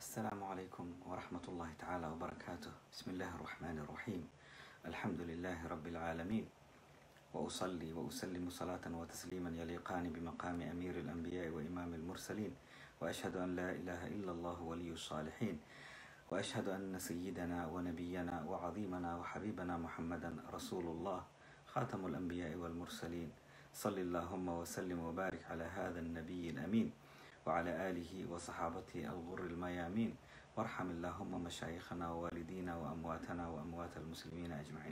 السلام عليكم ورحمة الله تعالى وبركاته بسم الله الرحمن الرحيم الحمد لله رب العالمين وأصلي وأسلم صلاة وتسليما يليقان بمقام أمير الأنبياء وإمام المرسلين وأشهد أن لا إله إلا الله ولي الصالحين وأشهد أن سيدنا ونبينا وعظيمنا وحبيبنا محمدا رسول الله خاتم الأنبياء والمرسلين صل اللهم وسلم وبارك على هذا النبي الأمين وعلى آله وصحابته الغر الميامين وارحم اللهم مشايخنا ووالدينا وأمواتنا وأموات المسلمين أجمعين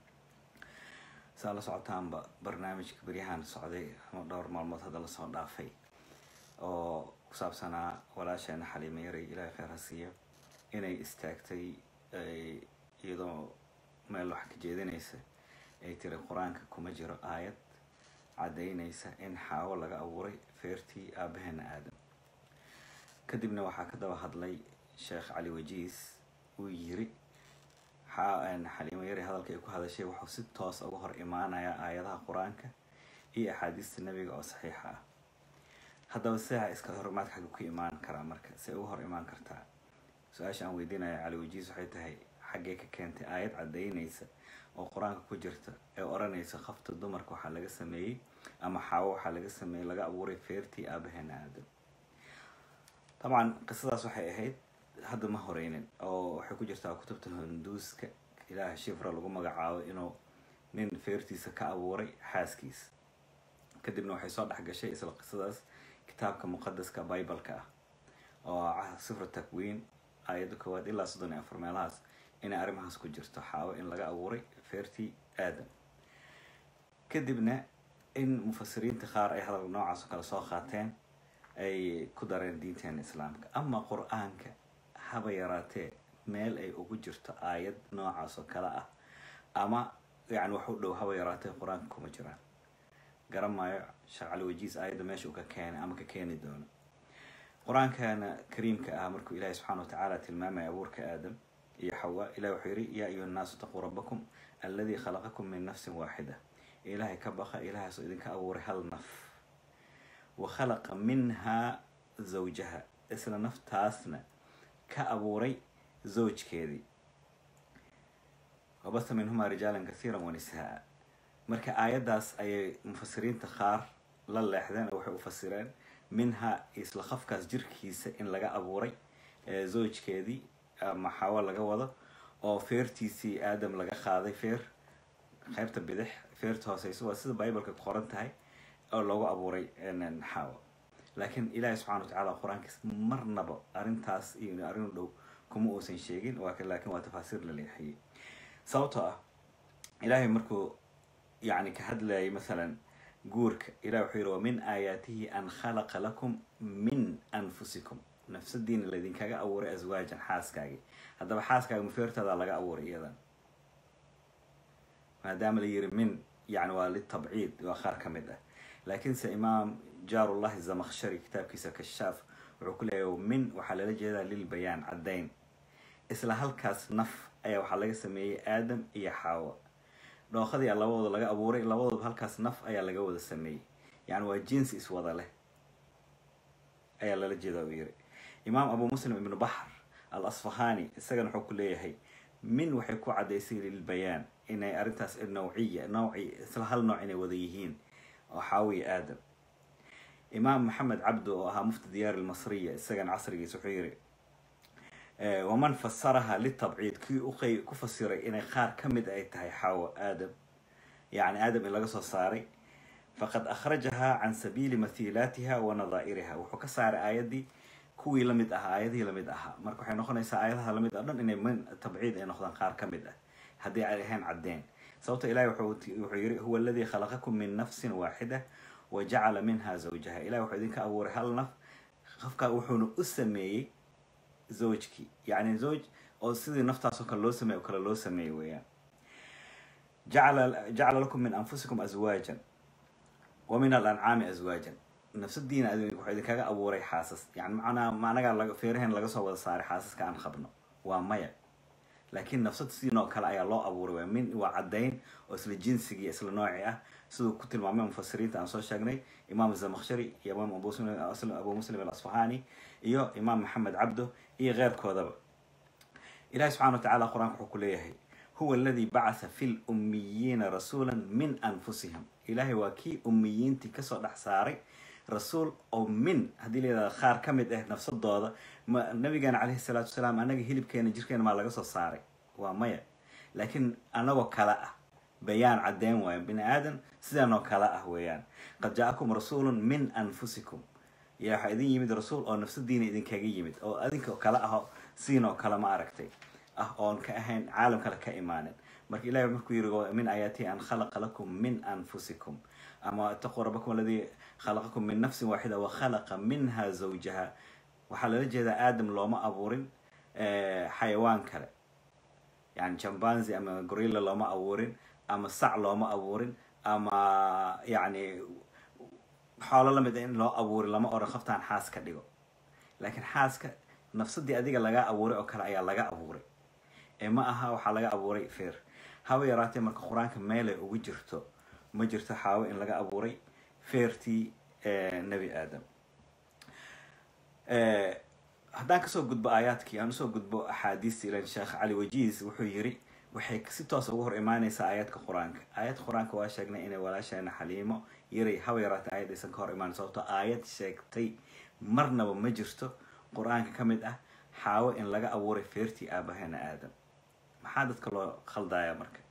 saa la socotaanba barnaamijka beryahan socday ama dhowr maalmood hadda lasoo dhaafay oo ku saabsanaa walaasheena xaliima yaray ilaahay kheyr ha siiyo inay istaagtay iyadoo meel wax ka jeedinaysa ay tiri qur-aanka kuma jiro aayad caddaynaysa in xaawo laga abuuray feertii aabaheena aadam kadibna waxaa ka daba hadlay sheekh cali wajiis uu yiri xaliimo yari hadalka ay ku hadashay wuxuu si toos uga hor imaanayaa aayadaha qur-aanka iyo axaadiista nebiga oo saxiixa ah haddaba sidaa iska horimaad xagga ku imaan karaa marka si uga hor imaan kartaa su-aasha aan weydiinaya cali wajiis waxay tahay xaggee ka keentay aayad caddaynaysa oo qur-aanka ku jirta ee odhanaysa khafta dumarka waxaa laga sameeyey ama xaawo waxaa laga sameeyey laga abuuray feertii aabaheena aadam dabcan qisadaas waxay ahayd hadda ma horeynin oo waxay ku jirtaa kutubta hunduuska ilaaha shifra lagu magacaabo inuu nin feertiisa ka abuuray xaaskiisa kadibna waxay soo dhex gashay isla qisadaas kitaabka muqadaska bibaleka ah oo sifra takwiin aayadda koowaad ilaa soddon iyo afar meelahaas inay arrimahaas ku jirto xaawo in laga abuuray feertii aadam kadibna in mufasiriinta qaar ay hadal noocaas oo kale soo qaateen ay ku dareen diinteena islaamka ama qur-aanka haba yaraatee meel ay ugu jirto aayad noocaas oo kale ah ama yani wax u dhow haba yaraatee qur-aanka kuma jiraan garan maayo sheekh cali wajiis aayadda meesha uu ka keenay ama ka keeni doono qur-aankana kariimka ah markuu ilaahi subxana watacaala tilmaamaya abuurka aadam iyo xawa ilahi wuxuu yihi yaa ayuha nnaasu taquu rabbakum alladii khalaqakum min nafsin waaxida ilaahay ka baqa ilahaasoo idinka abuuray hal naf wa khalaqa minhaa zawjaha isla naftaasna ka abuuray zawjkeedii wabasa minhumaa rijaalan kasiiran wanisaa marka aayaddaas ayay mufasiriinta qaar la leexdeen oo waxay u fasireen minhaa isla qafkaas jirkiisa in laga abuuray zawjkeedii ama xawo laga wado oo feertiisii aadam laga qaaday feer qaybta bidix feerta hooseyso waa sida bibaleka ku qoran tahay oo loogu abuuray xawo laakiin ilaahi subxana watacaala qur-aankiis marnaba arrintaas iyo arrin u dhow kuma uusan sheegin laakiin waa tafaasiir la leexiyey sababtoo ah ilaahay markuu yani ka hadlayay masalan guurka ilahi wuxuu yihi wa min aayaatihi an khalaqa lakum min anfusikum nafsadiina laydinkaga abuuray aswaajan xaaskaagii haddaba xaaskaaga mufeertaada laga abuuray iyadan maadaama la yiri min yani waa litabciid waa qaar ka mid ah laakiinse imaam jaarullahi zamakshari kitaabkiisa kashaaf wuxuu ku leeyahy min waxaa lala jeedaa lilbayaan caddayn isla halkaas naf ayaa waxaa laga sameeyey aadam iyo xaawo dhooqadii labadooda laga abuuray labadooda halkaas naf ayaa laga wada sameeyey yani waa jinsi iswada leh ayaa lala jeeda uu yiri imaam abu muslim ibnu baxr al asfahani isagana wuxuu ku leeyahay min waxay ku caddaysay lilbayaan inay arrintaas nawciya nawci isla hal nooc inay wada yihiin oo xaawiya aadam imaam maxamed cabdu oo ahaa mufti diyaar almasriya isagana casrigiisa wuxuu yiri waman fasaraha litabciid kii uqay ku fasiray inay qaar ka mid ay tahay xaawo aadam yacni aadam in laga soo saaray faqad akhrajahaa can sabiili mathiilaatiha wa nadaa'iriha wuxuu ka saaray aayaddii kuwii lamid ahaa aayadihii lamid ahaa marka waxay noqonaysaa aayadaha lamid ah dhan inay min tabciid ay noqdaan qaar ka mid ah haddii ay ahayn caddeen sababto ilahi wuxuu yiri huwa aladii khalaqakum min nafsin waaxida wa jacala minha zawjaha ilahi wuxuu idinka abuuray hal naf qofka wuxuuna u sameeyey zawjkii yacni zawj oo sidii naftaasoo kale loo sameey o kale loo sameeyey weeyaan jacala jacala lakum min anfusikum aswaajan wa min alancaami aswaajan nafsadiina wuxuu idinkaga abuuray xaasas yani macnaa macnagaa laga feeraheen laga soo wada saaray xaasaska aan qabno waa maya laakiin nafsad sidinoo kale ayaa loo abuuray waa min waa caddayn oo isla jinsigii isla nooci ah siduu ku tilmaamay mufasiriinta aan soo sheegnay imaam zamakshari iyo imaam abu muslim alasfahaani iyo imaam maxamed cabdo iyo keyrkoodaba ilahi subxana wa tacala qur-aanka wuxuu ku leeyahay huwa aladii bacatha fi lummiyiina rasuula min anfusihim ilaahay waa kii ummiyiintii kasoo dhex saaray rasuul oo min haddii layidhahda qaar ka mid ah nafsadooda ma nabigeena caleyhi salaatu wasalaam anaga hilibkeena jirkeena maa laga soo saaray waa maya laakiin anagoo kale ah bayaan caddeyn waayo bini aadan sidanoo kale ah weeyaan qad jaa-akum rasuulun min anfusikum yaa waxaa idin yimid rasuul oo nafsadiina idinkaga yimid oo adinka kale aho siinoo kale ma aragtay ah oon ka ahayn caalam kale ka imaanin marka ilahi markuu yiri min aayaatihi an khalaqa lakum min anfusikum ama itaquu rabbakum aladii khalaqakum min nafsin waaxida wa khalaqa minha zawjaha waxaa lala jeedaa aadam looma abuurin xayawaan kale yani jambanzi ama gorilla looma abuurin ama sac looma abuurin ama yani xoolo lamid a in loo abuurin lama oran qoftaan xaas ka dhigo laakiin xaaska nafsadii adiga laga abuuray oo kale ayaa laga abuuray ee ma aha waxaa laga abuuray feer haba yaraatee marka qur-aanka meelay ugu jirto ma jirto xaawo in laga abuuray feertii nebi aadam haddaan kasoo gudbo aayaadkii aan usoo gudbo axaadiista ilan sheekh cali wajiis wuxuu yiri waxay si toos uga hor imaaneysaa aayaadka qur-aanka aayadka qur-aanka waa sheegnay inay walaasheena xaliimo yaray haba yaraatee aayad aysan ka hor imaan sababto aayad sheegtay marnaba ma jirto qur-aanka ka mid ah xaawo in laga abuuray feertii aabaheena aadam maxaa dadka loo khaldaya marka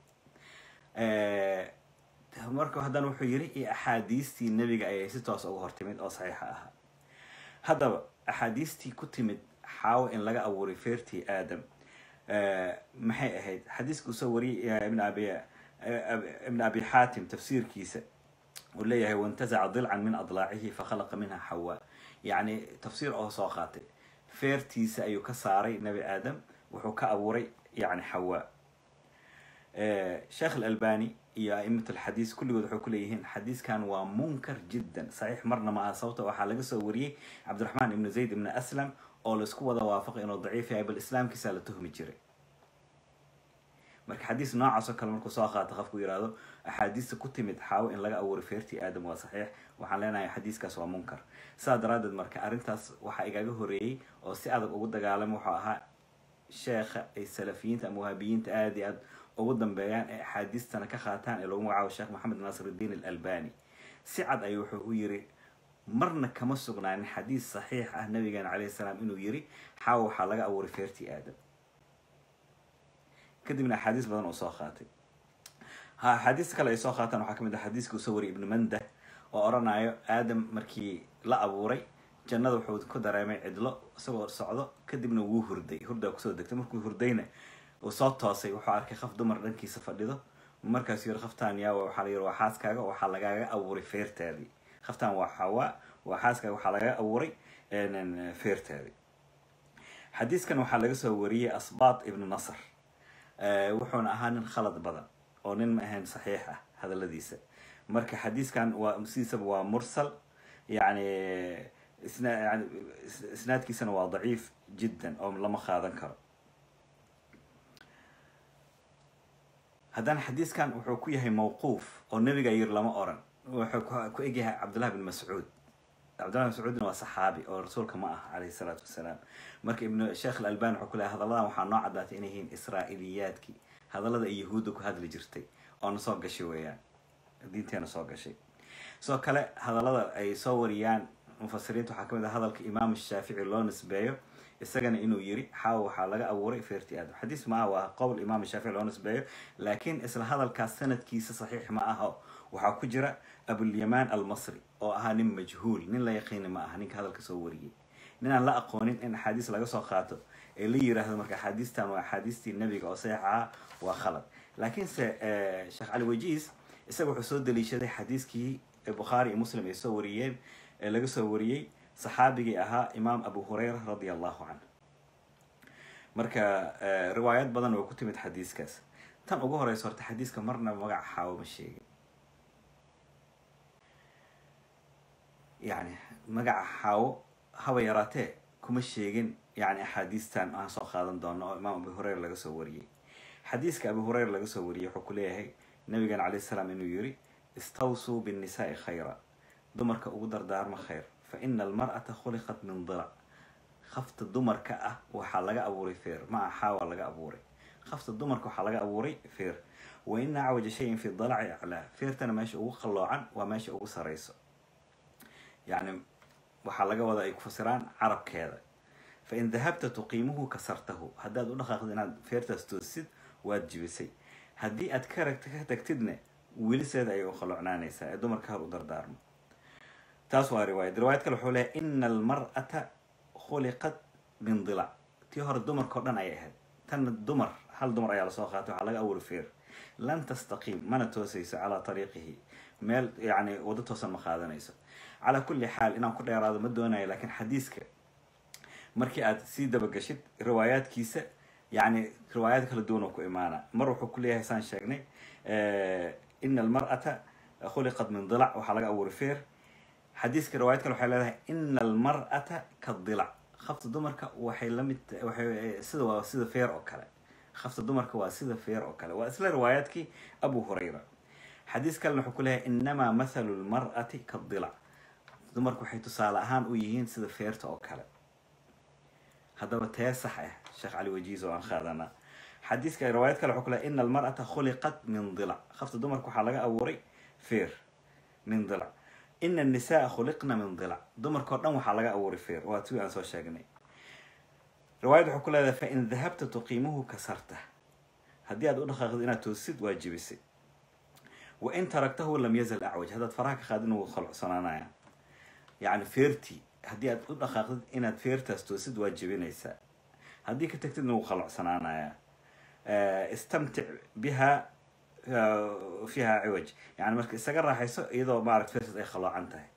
marka haddana wuxuu yiri iyo axaadiistii nebiga ayay si toos uga hortimid oo saxiixa ahaa haddaba axaadiistii ku timid xaawo in laga abuuray feertii aadam maxay ahayd xadiiska uu soo wariyay ibn abi ibn abi xaatim tafsiirkiisa uu leeyahay waintazaca dilcan min adlaacihi fakhalaqa minha xawa yacni tafsiir oo soo qaatay feertiisa ayuu ka saaray nebi aadam wuxuu ka abuuray yani xawa sheekh alalbani iyo a'imat alxadiis kulligood waxay ku leeyihiin xadiiskan waa munkar jiddan saxiix marna ma aha sababta waxaa laga soo wariyey cabdiraxmaan ibnu zayd ibni aslam oo laisku wada waafaqay inuu daciif yahay bal islaamkiisaa la tuhmi jiray marka xadiis noocaas oo kale markuu soo qaato qofku yihahdo axaadiista ku timid xaawo in laga abuuray feertii aadam waa saxiix waxaan leenahay xadiiskaas waa munkar sidaa daraaddeed marka arrintaas waxaa igaga horeeyey oo si adag ugu dagaalamay wuxuu ahaa sheekha ay salafiyiinta ama wahaabiyiinta aada iyo aad ugu dambeeyaan ee axaadiistana ka qaataan ee lagu magacaabo sheekh maxamed naasiruddiin alalbani si cad ayuu wuxuu u yiri marna kama sugnaanin xadiis saxiix ah nabigeena calayhi salaam inuu yiri xaawo waxaa laga abuuray feertii aadam kadibna axaadiis badan oo soo qaatay ha axaadiista kale ay soo qaataan waxaa kamid ah xadiiska uu soo wariyay ibnu manda oo oranayo aadam markii la abuuray jannada wuxuu ku dareemay cidlo isagoo socdo kadibna wuu hurday hurdaa kusoo degtay markuu hurdayna uu soo toosay wuxuu arkay qof dumar dhankiisa fadhido markaasuu yiri qaftaan yaa waxaa la yiri waa xaaskaaga waxaa lagaaga abuuray feertaadii qaftaan waa xawaa waa xaaskaaga waxaa lagaga abuuray feertaadii xadiiskan waxaa laga soo wariyey asbaat ibnu nasr wuxuuna ahaa nin khalad badan oo nin ma ahayn saxiix ah hadaladiisa marka xadiiskan waa sidiisaba waa mursal yani isna yani isnaadkiisana waa daciif jiddan oo lama qaadan karo haddana xadiiskan wuxuu ku yahay mawquuf oo nebiga yiri lama oran wuxuu ku egyahay cabdullahi bin mascuud cabdullahi bin mascuudna waa saxaabi oo rasuulka ma ah calayhi salaatu wasalaam marka ibnu sheekh alalbani wuxuu ku leeyahay hadalladan waxaa noo caddaatay inay yihiin israa'iliyaadkii hadallada ay yahuudda ku hadli jirtay oo na soo gashay weeyaan diinteena soo gashay sidoo kale hadallada ay soo wariyaan mufasiriinta waxaa kamid ah hadalka imaam shaafici loo nisbeeyo isagana inuu yiri xaawo waxaa laga abuuray feerti aadam xadiis ma ah waa qowl imaam shaafici loo nisbeeyo laakiin isla hadalkaas sanadkiisa saxiix ma aho waxaa ku jira abulyamaan almasri oo ahaa nin majhuul nin la yaqiini ma aha ninka hadalka soo wariyey nin aan la aqoonin in axaadiis laga soo qaato ee la yiraahdo marka axaadiistan waa axaadiistii nebiga oo saxiix ahaa waa khalad laakiinse sheekh cali wajiis isaga wuxuu soo daliishaday xadiiskii bukhaari iyo muslim ay soo wariyeen ee laga soo wariyey saxaabigii ahaa imaam abu hurayra radia allahu canh marka riwaayad badan oo ku timid xadiiskaas tan ugu horeysa horta xadiiska marnaba magaca xaawo ma sheegin yani magaca xaawo haba yaraatee kuma sheegin yani axaadiistan aan soo qaadan doono oo imaam abu hureyra laga soo wariyey xadiiska abu hureyra laga soo wariyey wuxuu ku leeyahay nabigan calayh salaam inuu yiri istawsuu binnisaai khayra dumarka ugu dardaarma khayr fa ina almar'ata khuliqat min dilac khafta dumarka ah waxaa laga abuuray feer ma aha xaawa laga abuuray khafta dumarka waxaa laga abuuray feer wa ina acwaja shayin fi dalaci aclaa feertana meesha ugu qalloocan waa meesha ugu sarayso yacni waxaa laga wada ay ku fasiraan carabkeeda fa in dahabta tuqiimuhu kasartahu haddaad u dhaqaaqdo inaad feertaas toosid waad jibisay haddii aad ka ragta ka tagtidna weliseeda ayay u qalloocnaanaysaa ee dumarka hor u dardaarmo taas waa riwaayad riwaayad kale wuxuu leeyahay ina almar'ata khuliqat min dilac tii hore dumarka o dhan ayay ahayd tanna dumar hal dumar ayaa lasoo qaatay waxaa laga abuuri feer lan tastaqiim mana toosayso calaa tariiqihi meel yani waddo toosan ma qaadanayso calaa kulli xaal inaan ku dheeraado ma doonayo laakiin xadiiska markii aad sii dabagashid riwaayaadkiisa yani riwaayaad kala duwan oo ku imaana mar wuxuu ku leeyahay saan sheegnay ina almar'ata khuliqat min dilac waxaa laga abuuri feer xadiiska riwaayad kale waxay leedahay ina almar'ata ka dilac khafta dumarka waxay lamid waxay sida waa sida feer oo kale khafta dumarka waa sida feer oo kale waa isla riwaayaadkii abu hurayra xadiis kalena wuxuu ku leeyahay inamaa mathalu lmar'ati ka dilac dumarku waxay tusaale ahaan u yihiin sida feerta oo kale haddaba tee sax ah sheekh cali wajiis oo aan qaadanaa xadiiska riwaayad kale wuxuu ku leeyahay ina almar'ata khuliqat min dilac khafta dumarka waxaa laga abuuray feer min dilac ina annisaaa khuliqna min dilac dumarkao dhan waxaa laga abuuray feer waa tii aan soo sheegnay riwaayad wuxuu ku leedahay fain dahabta tuqiimuhu kasarta haddii aad u dhaqaaqdo inaad toosid waa jibisay wa in taragtahu lam yazal acwaj haddaad faraha ka qaadin wuu qalcocsanaanaya yacni feertii haddii aad u dhaqaaqdid inaad feertaas toosid waa jibinaysaa haddii ka tagtidna wuu qalcocsanaanaya istamtic biha fiha ciwaj yani marka isaga raaxayso iyadoo maarata feertaas ay qaloocan tahay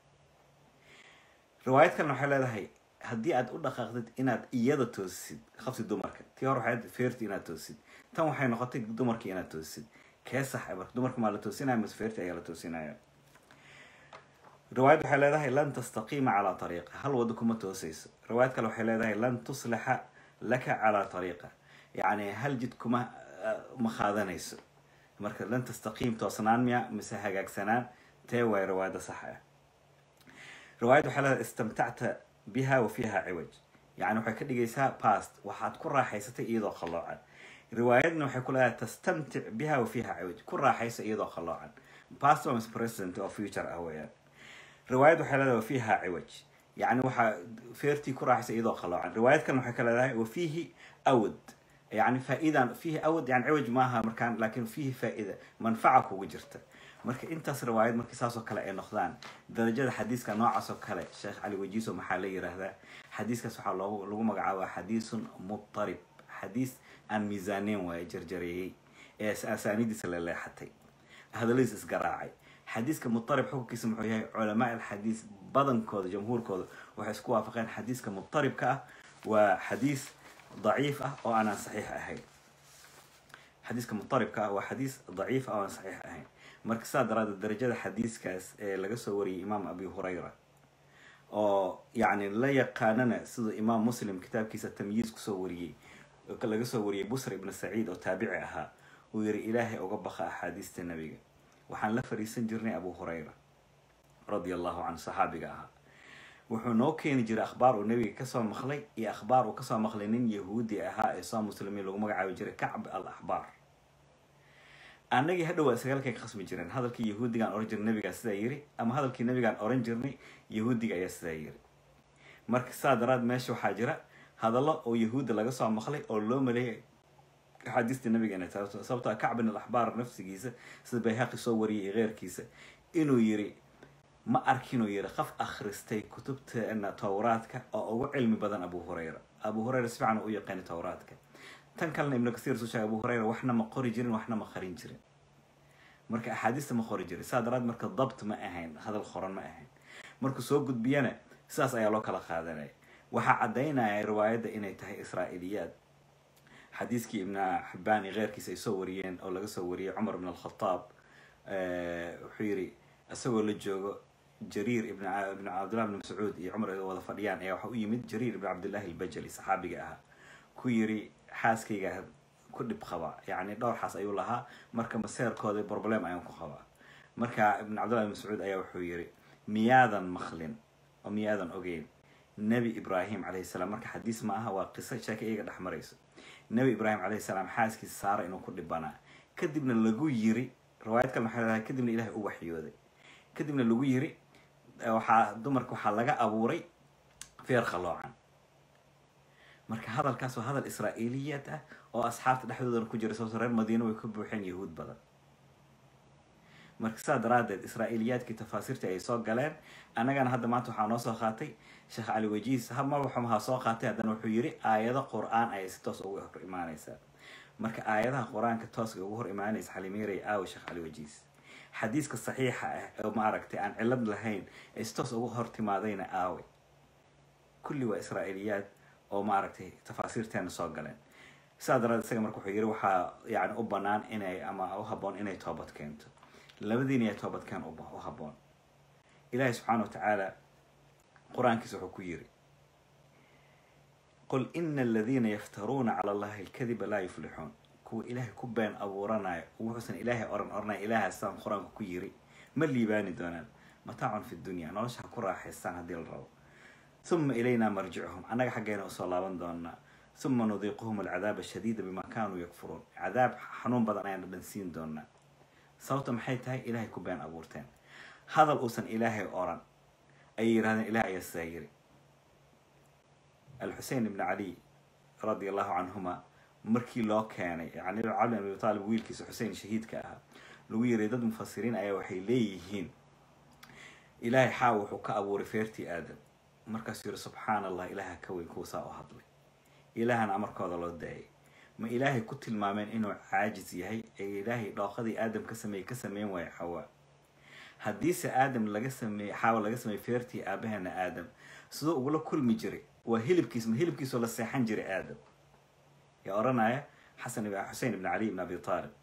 riwaayad kalena waxay leedahay haddii aad u dhaqaaqdid inaad iyada toosisid qabti dumarka tii hore waxay feerti inaad toosisid tan waxay noqotay dumarkii inaad toosisid kee sax marka dumarka maa la toosinaya mise feerti ayaa la toosinaya riwaayad waxay leedahay lan tastaqiima calaa ariiqa hal wado kuma toosayso riwaayad kale waxay leedahay lan tuslixa laka calaa ariiqa yacni hal jid kuma ma qaadanayso marka lan tastaqiim toosnaan miya mise hagaagsanaan tee waay riwaayadda sax ah riwaayad waxay leedahay istamtacta biha wa fiiha ciwaj yani waxay ka dhigaysaa past waxaad ku raaxaysatay iyadoo qalloocan riwaayadna waxay ku leedahay tastamtic biha wa fiiha ciwaj ku raaxaysa iyadoo qalloocan past waa present oo future ah weeyaan riwaayad waxay leedahay wa fiiha ciwaj yani waxaa feertii ku raaxaysa iyadoo qalloocan riwaayad kalena waxay ka leedahay wa fiihi awad yani faa-idan fiihi awad yani ciwaj maaha markaan laakin fiihi faa-ida manfaca kugu jirta marka intaas riwaayad markii saasoo kale ay noqdaan darajada xadiiska noocaas oo kale sheekh cali wajiiso maxaa la yiraahdaa xadiiskaas waxaa loogu lagu magacaabaa xadiisun mutarib xadiis aan miisaaneyn waaye jarjareeyey ee asaanidiisa la leexatay hadaladiis isgaraacay xadiiska mutarib xukunkiisa muxuu yahay culamaa alxadiis badankooda jamhuurkooda waxay isku waafaqeen xadiiska mutaribka ah waa xadiis daciif ah oo aanan saxiix ahayn xadiiska mutaribka ah waa xadiis daciif ah oo aan saxiix ahayn marka saa daraadeed darajada xadiiskaas ee laga soo wariyay imaam abi hurayra oo yacni la yaqaanana sida imaam muslim kitaabkiisa tamyiis kusoo wariyey laga soo wariyey busr ibnu saciid oo taabici ahaa uu yiri ilaahay uga baqa axaadiista nebiga waxaan la fariisan jirnay abu hurayra radia allahu canhu saxaabiga ahaa wuxuu noo keeni jiray akhbaar uu nebiga kasoo maqlay iyo akhbaar uu kasoo maqlay nin yahuudi ahaa ee soo muslimiin lagu magacaabi jiray kacb al axbaar annagii hadhow waa sagaalkay ka khasmi jireen hadalkii yahuudigaan oran jirnay nabigaa sidaa yiri ama hadalkii nabigaan oran jirnay yahuudiga ayaa sidaa yiri marka saa daraad meesha waxaa jira hadallo oo yahuudda laga soo maqlay oo loo maleeyay axaadiista nabiga inay tahay sababto kacbin al axbaar nafsigiisa sida bayhaqi soo wariyay iyo keyrkiisa inuu yiri ma arkinuu yiri qof akhristay kutubteena towraadka oo ugu cilmi badan abu hurayra abu hurayra si fiican u yaqaani towraadka tan kalena ibnu kasiir soo sheegay abu hurayra waxna ma qori jirin waxna ma qarin jirin marka axaadiista ma qori jirin saa daraad marka dabt ma ahayn hadal qoran ma ahayn markuu soo gudbiyana sidaas ayaa loo kala qaadanaya waxaa caddaynaya riwaayadda inay tahay israa'iliyaad xadiiskii ibna xibaan iyo keyrkiisa ay soo wariyeen oo laga soo wariyey cumar ibn alkhataab wuxuu yidhi isagoo la joogo jariir ibn ibn cabdillah ibn mascuud iyo cumar ay wada fadhiyaan ayaa waxa u yimid jariir ibn cabdillahi albajali saxaabiga ahaa ku yiri xaaskayga ku dhib qaba yacni dhowr xaas ayuu lahaa marka maseerkooda problem ayaan ku qabaa marka ibn cabdillahi ibn mascuud ayaa wuxuu yiri miyaadan maqlin oo miyaadan ogeyn nebi ibraahim calayhi salaam marka xadiis ma aha waa qiso sheeka iyaga dhex marayso nebi ibraahim calayhi salaam xaaskiisa saara inuu ku dhibanaa kadibna lagu yiri riwaayad kale maxay leedahay kadibna ilaahay u waxyooday kadibna lagu yiri waxaa dumarka waxaa laga abuuray feer qaloocan marka hadalkaas waa hadal israa'iiliyaad ah oo asxaabta dhexdoodana ku jira sababto reer madiina way ka buuxeen yahuud badan marka saa daraadeed israa'iiliyaadkii tafaasiirtii ay soo galeen annagana hadda maanta waxaa noo soo qaatay sheekh cali wajiis madaxumaha soo qaatay haddana wuxuu yiri aayado qur-aan ayay si toos ugu hor imaaneysaa marka aayadaha qur-aanka tooska ugu hor imaanaysa xalimeeray aawe sheekh cali wajiis xadiiska saxiixa ah oo maaragtay aan cilad lahayn ay si toos ugu hor timaadayna aawe kulli waa israa'iiliyaad oo maaragtay tafaasiirteena soo galeen sidaa daraad isaga marka wuxuu yiri waxaa yani u banaan inay ama u haboon inay toobad keento labadiina ayaa toobadkeen u haboon ilaahay subxaana wa tacaala qur-aankiisa wuxuu ku yiri qul ina aladiina yaftaruuna cala allahi alkadiba laa yuflixuun kuwa ilaahay ku been abuuranayo wuxuusan ilaahay oran oranay ilaahaasaan qur-aanka ku yiri ma liibaani doonaan mataacun fi dunya nolosha ha ku raaxaystaan haddii la rabo uma ilaynaa marjicuhum annaga xaggeena usoo laaban doonaa uma nudiiquhum alcadaaba shadiida bima kaanuu yakfuruun cadaab xanuun badan ayaan dhadhansiin doonaa sababta maxay tahay ilaahay ku been abuurteen hadal uusan ilaahay oran ayay yidhahdeen ilaah ayaa sidaa yiri alxusein ibn cali radi allahu canhuma markii loo keenay yani cali abi taalib wiilkiisa xusein shahiidka ahaa lagu yiray dad mufasiriin ayaa waxay leeyihiin ilaahay xaa wuxuu ka abuuray feertii aadam markaasuu yiri subxaana allah ilaaha ka weyn kuwa saa u hadlay ilaahana amarkooda loo daayay ma ilaahay ku tilmaameen inuu caajis yahay ee ilaahay dhooqadii aadam ka sameeyey ka sameyn waayo xawaa haddiise aadam laga sameeyey xaawa laga sameeyey feertii aabaheena aadam siduu ugula kulmi jiray waa hilibkiis ma hilibkiisoo la seexan jiray aadam yaa oranaya xasan xusein ibn cali ibn abi taalib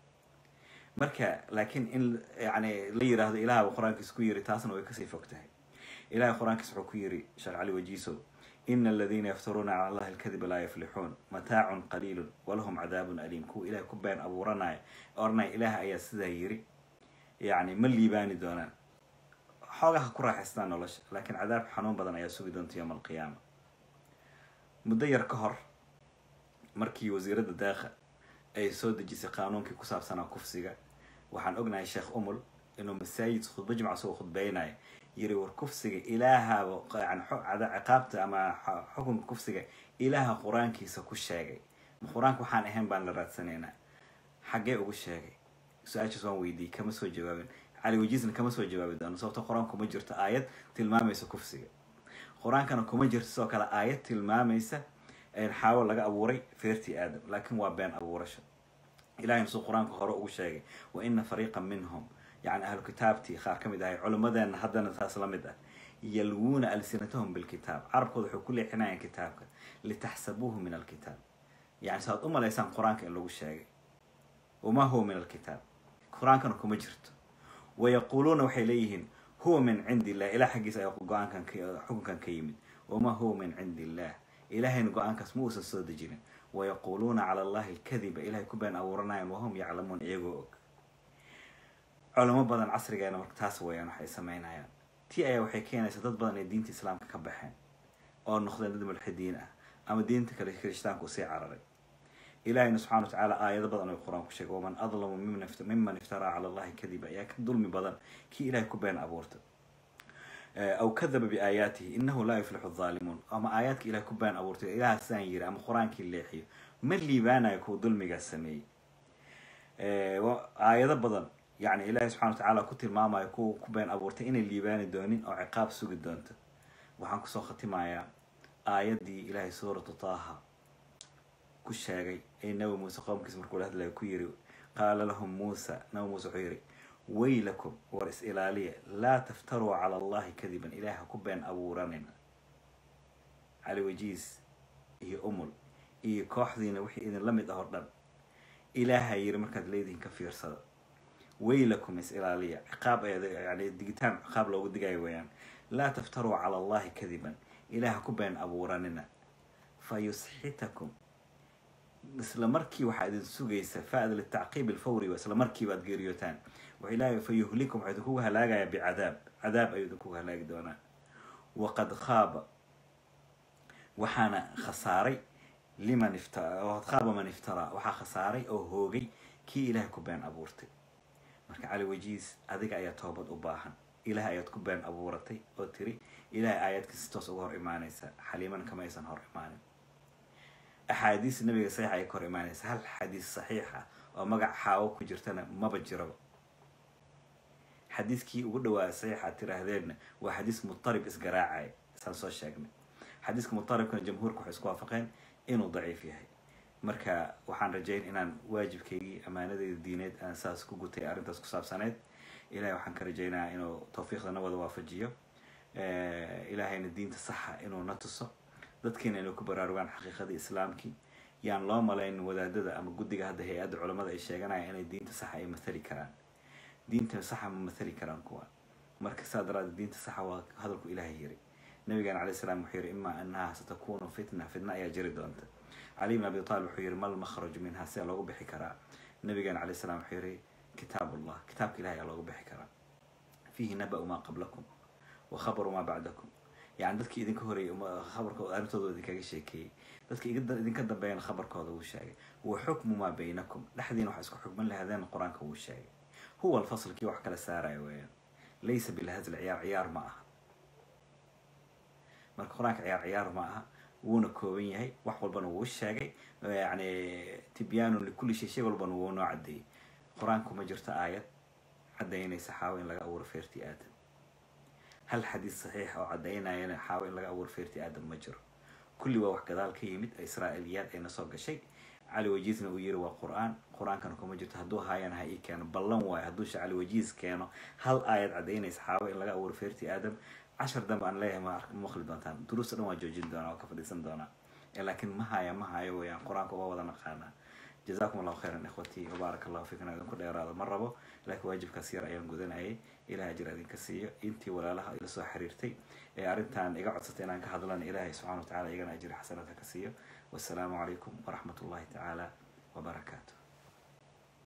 marka laakiin in yani la yiraahdo ilaahba qur-aankiisa ku yiri taasna way kasii fog tahay ilahay qur-aankiisa wuxuu ku yiri sheekh cali wajiiso ina aladiina yaftaruuna cala allahi alkadiba laa yuflixuun mataacun qaliilun walahum cadaabun aliim kuwa ilahay ku been abuuranaya oranaya ilaah ayaa sidaa yiri yani ma liibaani doonaan xoogaha ku raaxaystaan nolosha laakiin cadaab xanuun badan ayaa sugi doonta yowma alqiyaama muddo yar ka hor markii wasiiradda daakha ay soo dejisay qaanuunkii ku saabsanaa kufsiga waxaan ognahay sheekh umul inuu masaajid khudbo jimca soo khudbeynaya yiri war kufsiga ilaahaaba yani ciqaabta ama xukunka kufsiga ilaaha qur-aankiisa ku sheegay ma qur-aanka waxaan ahayn baan la raadsanaynaa xaggee ugu sheegay su-aashaas waan weydiiyey kama soo jawaabin cali wajiisna kama soo jawaabi doono sababto qur-aanka kuma jirto aayad tilmaamaysa kufsiga qur-aankana kuma jirto sidoo kale aayad tilmaamaysa xaawo laga abuuray feertii aadam laakiin waa been abuurasho ilahayna suu qur-aanka hore ugu sheegay wa ina fariiqan minhum yani ahlu kitaabtii qaar ka mid ahay culimmadeena haddana taas la mid ah yalwuuna alsinatahum bilkitaab carabkooda waxay ku leexinayaan kitaabka litaxsabuuhu min alkitaab yani saad u malaysaan qur-aanka in lagu sheegay wamaa huwa min alkitaab qur-aankana kuma jirto wayaquuluuna waxay leeyihiin huwa min cindi illah ilah xaggiisa ayaa go-aankan xukunkan ka yimid wamaa huwa min cindi illah ilahayna go-aankaas ma uusan soo dejinin wayaquuluuna cala allahi alkadiba ilahay ku been abuuranayaan wahum yaclamuun iyagoo og culamo badan casrigeena marka taas wayaan waxay sameynayaan tii ayaa waxay keenaysaa dad badan ay diinta islaamka ka baxeen oo noqdeen dad mulxidiin ah ama diinta kale kirishtaanka usii cararay ilahayna subxana wa tacaala aayado badan ay qur-aan ku sheegay waman adlamu miman iftaraa cala allahi kadiba ayaa ka dulmi badan kii ilahay ku been abuurtay aw kadaba biaayaatihi inahu laa yuflixu aalimuun ama aayaadka ilahay ku been abuurtay ilaha sidaan yiri ama qur-aankii leexiyo ma liibaanayo kuwa dulmigaas sameeyey aayado badan yani ilaahay subxana wa tacaala ku tilmaamayo kuwa ku been abuurtay inay liibaani doonin oo ciqaab sugi doonto waxaan kusoo khatimayaa aayaddii ilaahay suuratu taaha ku sheegay ee nabi muuse qoomkiisa markuu la hadlaya ku yiri qaala lahum muusa nabi muuse wuxuu yiri waylakum war is ilaaliya laa taftaruu cala allahi kadiban ilaaha ku been abuuranin cali wajiis iyo umul iyo kooxdiina wixii idin la mid ah oo dhan ilaaha yiri markaad leedihin ka fiirsada waylakum is ilaaliya ciqaab yani digitaan ciqaab loogu digayo weeyaan laa taftaruu cala allahi kadiban ilaah ku been abuuranina fa yusxitakum isla markii waxaa idin sugaysa fa'da litacqiib alfawri isla markiiba aad geeriyootaan wuxuu ilaahay fa yuhlikum waxaa idinkugu halaagaya bicadaab cadaab ayuu idinkugu halaagi doonaa waqad khaaba waxaana khasaaray liman ifta waqad khaaba man iftaraa waxaa khasaaray oo hoogay kii ilaahay ku been abuurtay marka cali wajiis adiga ayaa toobad u baahan ilaah ayaad ku been abuuratay oo tiri ilahay aayadkiisi toos uga hor imaanaysa xaliiman kama aysan hor imaanin axaadiis nabiga saxiixa ay ka hor imaanaysa hal xadiis saxiixa oo magac xaawo ku jirtana maba jiraba xadiiskii ugu dhawaa saxiixa tiraahdeenna waa xadiis mutarib isgaraacaya isaan soo sheegnay xadiiska mutaribkana jamhuurka waxay isku waafaqeen inuu daciif yahay marka waxaan rajayn inaan waajibkaygii amaanadeyda diineed aan saas ku gutay arrintaas ku saabsaneyd ilahay waxaan ka rajaynayaa inuu tawfiiqda na wada waafajiyo ilaahayna diinta saxa inuu na tuso dadkiina inay ku baraarugaan xaqiiqadii islaamkii yaan loo malayn wadaadada ama guddiga hadda hay-adda culamada ay sheeganayaan inay diinta saxa ay mathali karaan diinta saxa ma mathali karaan kuwa marka saa daraaddeed diinta saxa waa hadalku ilaahay yiri nabigeena calay salaam wuxuu yiri imaa annaha satakunu fitna fitna ayaa jiri doonta cali ibn abi talib wuxuu yiri mal makhraju minha sidaa loogu bixi karaa nabigeena calay salaam wuxuu yiri kitaab allah kitaabka ilahay ayaa loogu bixi karaa fiihi naba-u maa qablakum wa khabaru maa bacdakum yani dadkii idinka horeeyay khabarkooda arrintooda idinkaga sheekeeyey dadka idinka dambeeyana khabarkooda wuu sheegay wa xukmu maa baynakum dhexdiina waxa isku xukman lahaadeen qur-aanka wuu sheegay huwa alfasl kii wax kala saaraya weeyaan laysa bilhazl ciyaar ciyaar ma aha marka qur-aanka ciyaar ciyaar ma aha wuuna kooban yahay wax walbana wuu sheegay yani tibyaanun likulli shay shay walbana wuu noo cadeeyey qur-aanku ma jirto aayad cadaynaysa xaawo in laga abuuro feertii aadam hal xadiis saxiix oo cadaynayana xaawo in laga abuuro feertii aadam ma jiro kulli waa wax gadaal ka yimid israa'iiliyaad ayna soo gashay cali wajiisna uu yiri waa qur-aan qur-aankana kuma jirto hadduu haayana ha ii keeno ballan waayo hadduusha cali wajiis keeno hal aayad cadaynaysa xaawo in laga abuuro feertii aadam cashar dambe aan leeyahay ma maqli doontaan duruusta dhan waa joojin doonaa waa ka fadhiisan doonaa laakiin ma haya ma hayo weeyaan qur-aanka waa wada naqaanaa jazakum allahu khayran ikhwatii wabaarak allahu fiikum idinku dheeraado ma rabo laakiin waajibkaas yar ayaan gudanayay ilaah ajir idinka siiyo intii walaalaha ila soo xiriirtay ee arrintan iga codsatay inaan ka hadlana ilaahay subxana wa tacala igana ajir xasanadka ka siiyo wassalaamu calaykum waraxmat ullahi tacaala wabarakaatu